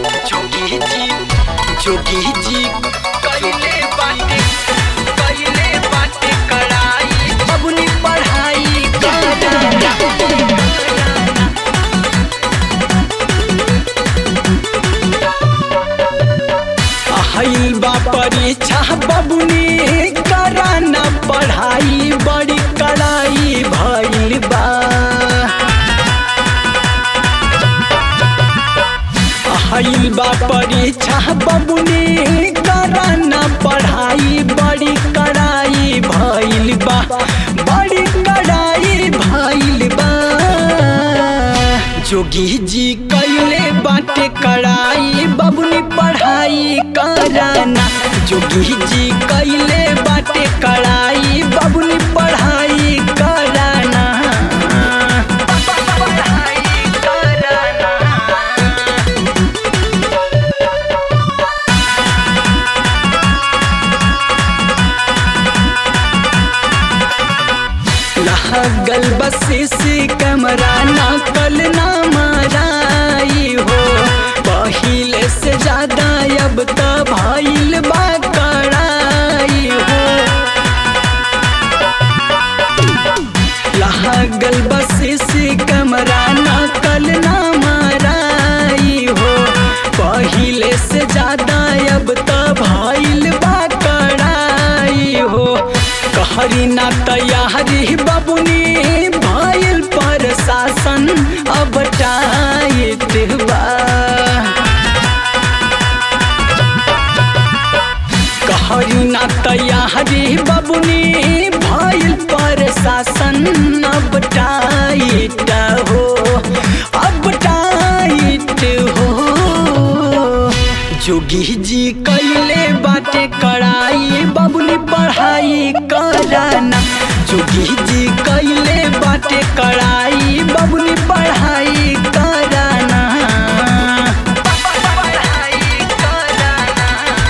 जोगी जी जोगी जी कइले बाटे कइले बाटे कड़ाई बबुनी पढ़ाई कराना आइल बा परीक्षा बबुनी कराना पढ़ाई बड़ी कड़ाई भइल बा आइल बा परीक्षा बबुनी कराना पढ़ाई बड़ी कड़ाई भइल बा बड़ी कड़ाई भइल बा जोगी जी कैले बाटे कड़ाई बबुनी पढ़ाई कराना जोगी जी कैले बाटे कड़ाई बबुनी पढ़ाई कराना पढ़ाई कराना लागल बसी कमरा ना कल ना माराई हो पहिले से ज्यादा अब त भइल बा कड़ाई हो लागल बसी कमरा ना कल ना माराई हो पहिले से ज्यादा अब त भइल बा कड़ाई हो कहरी ना तैयारी बबुनी भइल पर शासन अब टाइट बा कहरी ना तैयारी बबुनी भइल पर शासन अब टाइट हो अब टाइट हो जोगी जी कैले बाटे कड़ाई बबुनी पढ़ाई कराना जोगी जी कैले बाटे कड़ाई बबुनी पढ़ाई कराना पढ़ाई कराना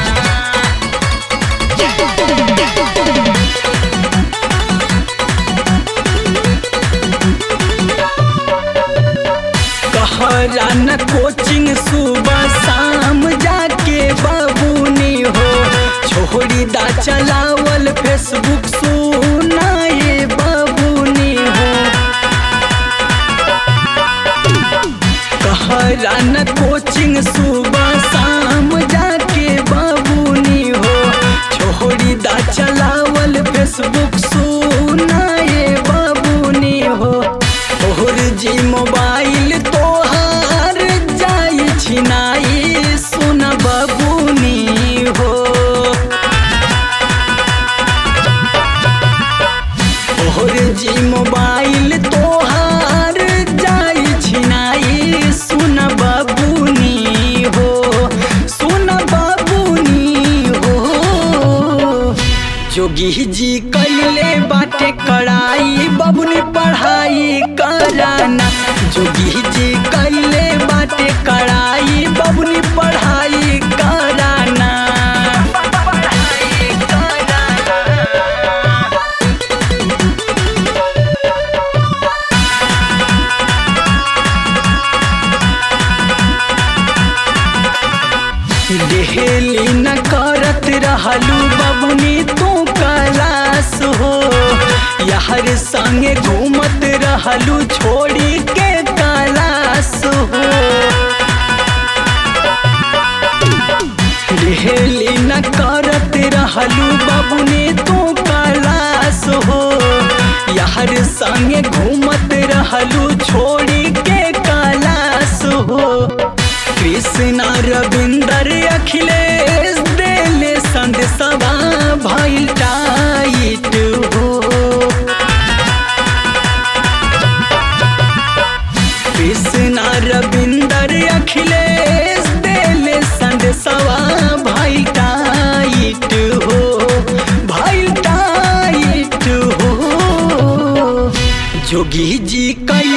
कहरा न कोचिंग सुबह शाम जाके बाबूनी हो छोड़ी दा चलावल फेसबुक सुनाए बाबूनी हो कहरा न कोचिंग सुबह शाम जाके बाबूनी हो छोड़ी दा चलावल फेसबुक सुनाए बाबूनी हो तोहर जी मोबाइल तोहार जाई छिनाई सुन बबुनी हो तोहर जी मोबाइल तोहार जाई छिनाई सुन बबुनी हो सुन बबुनी हो जोगी जी कैले बाटे कड़ाई बबुनी पढ़ाई कराना जोगी जी कैले बाटे कड़ाई बबुनी पढ़ाई कराना पढ़ाई कराना डेहली न करत रहलू बबुनी तू कलास हो यार संगे घूमत रहलू छोड़ी के कलास हो डेहली न करत रहलू बबुनी तू कलास हो यार संगे घूमत रहलू छोड़ी के कलास हो कृष्णा रविंदर अखिलेश देले संदेशवा भइल टाइट हो कृष्णा रविंदर अखिलेश देले संदेशवा भइल टाइट हो भइल टाइट हो जोगी जी कई